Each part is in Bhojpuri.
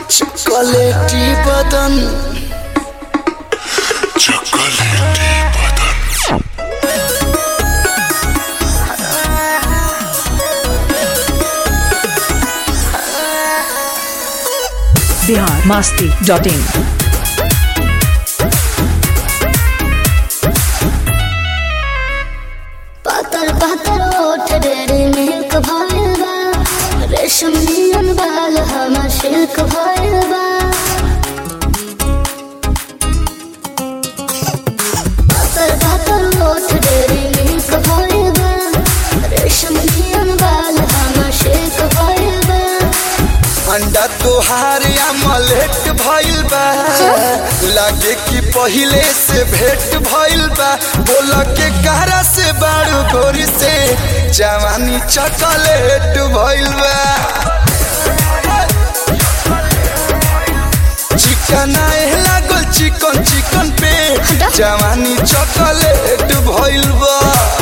चॉकलेटी बदन चॉकलेटी बदन बिहार मास्ती डॉट इन पातर पातर ओठ डेरे मिल्क भइल बा रेशम नियन बाल हमर सिल्क भइल बा पातर पातर ओठ डेरे मिल्क भइल बा रेशम नियन बाल हमर सिल्क भइल बा अंडा तोहार अमलेट भइल बा लागे कि पहिले से भेंट भइल बा बोल के कहरा से बारू गोरी से जवानी चॉकलेट भइल बा चिकन आए लागल चिकन चिकन पे जवानी चॉकलेट भइल बा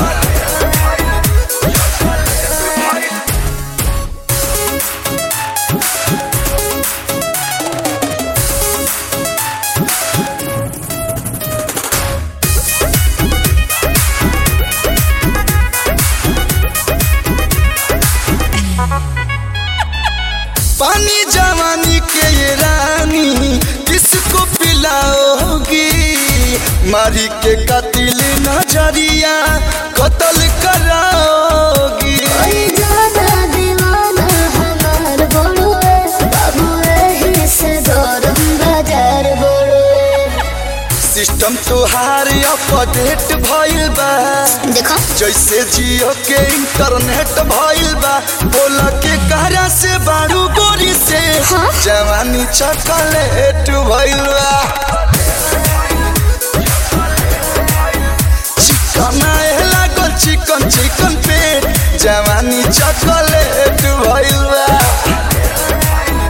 पानी जवानी के ये रानी किसको पिलाओगी मारी के कतिल नजरिया कत्ल कराओगी ओई जादा दीवाना हमार बोलुए बाबू एही से गरम बाजार बोलुए सिस्टम तोहार अपडेट भइल बा देखो जैसे जियो के इंटरनेट भइल बा बोल के कहरा से बारू गोरी से हाँ? जवानी चॉकलेट भइल बा चिकन आए लागल चिकन चिकन पे जवानी चॉकलेट भइल बा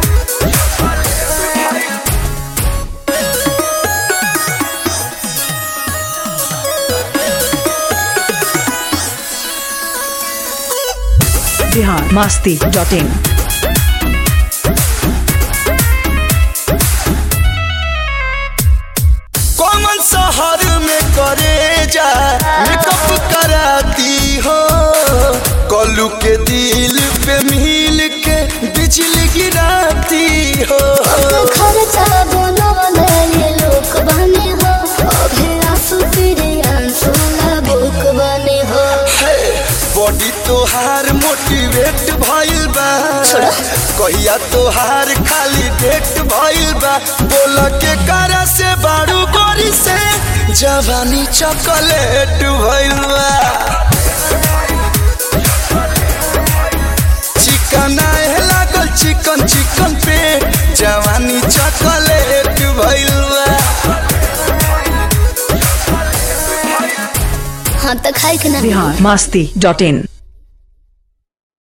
Bihar Masti dot in common शहर में करे जा मेकअप कराती हो कलू के दिल पे मिल के बिजली गिराती हो खर्चा बनवले ये लोक बने हो अभे आंसू तेरे आंसू बुक बने हो बॉडी तोहार मोटिवेट भइल बा कहिया तोहार खाली डेट भइल बा बोल के करा से बारू गोरी से जवानी चॉकलेट भइल बा चिकन आए लागल चिकन चिकन पे जवानी चॉकलेट भइल बा हाँ तो खाई के ना बिहार मास्ती डॉट इन